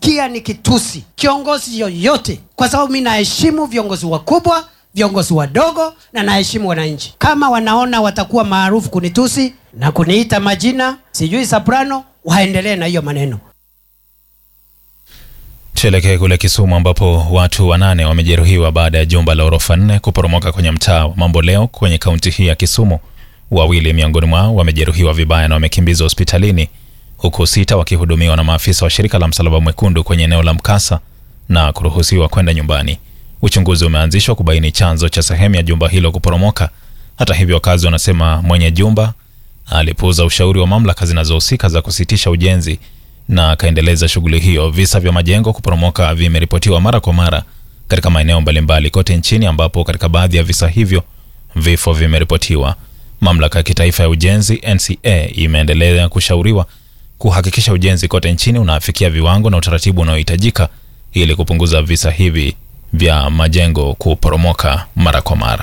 sijasikia nikitusi kiongozi yoyote, kwa sababu mi naheshimu viongozi wakubwa, viongozi wadogo, na naheshimu wananchi. Kama wanaona watakuwa maarufu kunitusi na kuniita majina sijui soprano, waendelee na hiyo maneno. Tuelekee kule Kisumu ambapo watu wanane wamejeruhiwa baada ya jumba la orofa nne kuporomoka kwenye mtaa wa Mambo Leo kwenye kaunti hii ya Kisumu. Wawili miongoni mwao wamejeruhiwa vibaya na wamekimbizwa hospitalini huku sita wakihudumiwa na maafisa wa shirika la Msalaba Mwekundu kwenye eneo la mkasa na kuruhusiwa kwenda nyumbani. Uchunguzi umeanzishwa kubaini chanzo cha sehemu ya jumba hilo kuporomoka. Hata hivyo, wakazi wanasema mwenye jumba alipuuza ushauri wa mamlaka zinazohusika za kusitisha ujenzi na akaendeleza shughuli hiyo. Visa vya majengo kuporomoka vimeripotiwa mara kwa mara katika maeneo mbalimbali kote nchini, ambapo katika baadhi ya visa hivyo vifo vimeripotiwa. Mamlaka ya kitaifa ya ujenzi NCA imeendelea kushauriwa kuhakikisha ujenzi kote nchini unafikia viwango na utaratibu unaohitajika ili kupunguza visa hivi vya majengo kuporomoka mara kwa mara.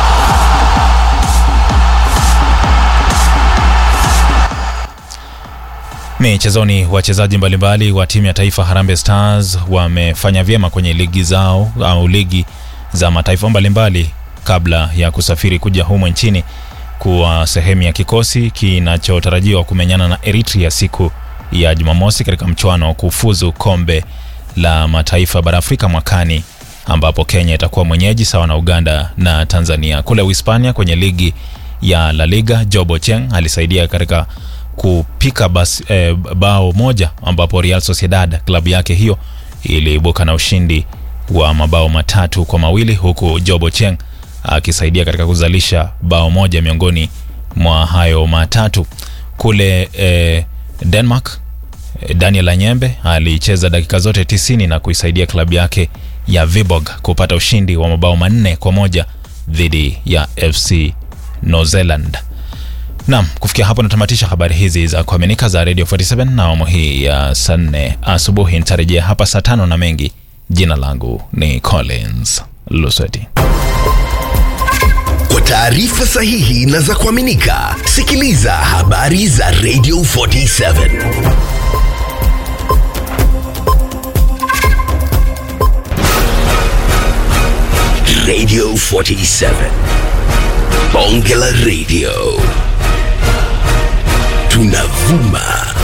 Michezoni, wachezaji mbalimbali wa timu ya taifa Harambee Stars wamefanya vyema kwenye ligi zao au ligi za mataifa mbalimbali kabla ya kusafiri kuja humo nchini kuwa sehemu ya kikosi kinachotarajiwa kumenyana na Eritrea siku ya Jumamosi katika mchuano wa kufuzu kombe la mataifa bara Afrika mwakani ambapo Kenya itakuwa mwenyeji sawa na Uganda na Tanzania. Kule Uhispania kwenye ligi ya La Liga, Job Ochieng alisaidia katika kupika bas, eh, bao moja ambapo Real Sociedad klabu yake hiyo iliibuka na ushindi wa mabao matatu kwa mawili huku Job Ochieng akisaidia katika kuzalisha bao moja miongoni mwa hayo matatu. Kule eh, Denmark eh, Daniel Anyembe alicheza dakika zote tisini na kuisaidia klabu yake ya Viborg kupata ushindi wa mabao manne kwa moja dhidi ya FC New Zealand. Naam, kufikia hapo natamatisha habari hizi za kuaminika za Radio 47 na awamu hii ya saa nne asubuhi. Nitarejea hapa saa tano na mengi. Jina langu ni Collins Lusweti. Kwa taarifa sahihi na za kuaminika, sikiliza habari za Radio 47 Radio 47 Bonge la Radio tunavuma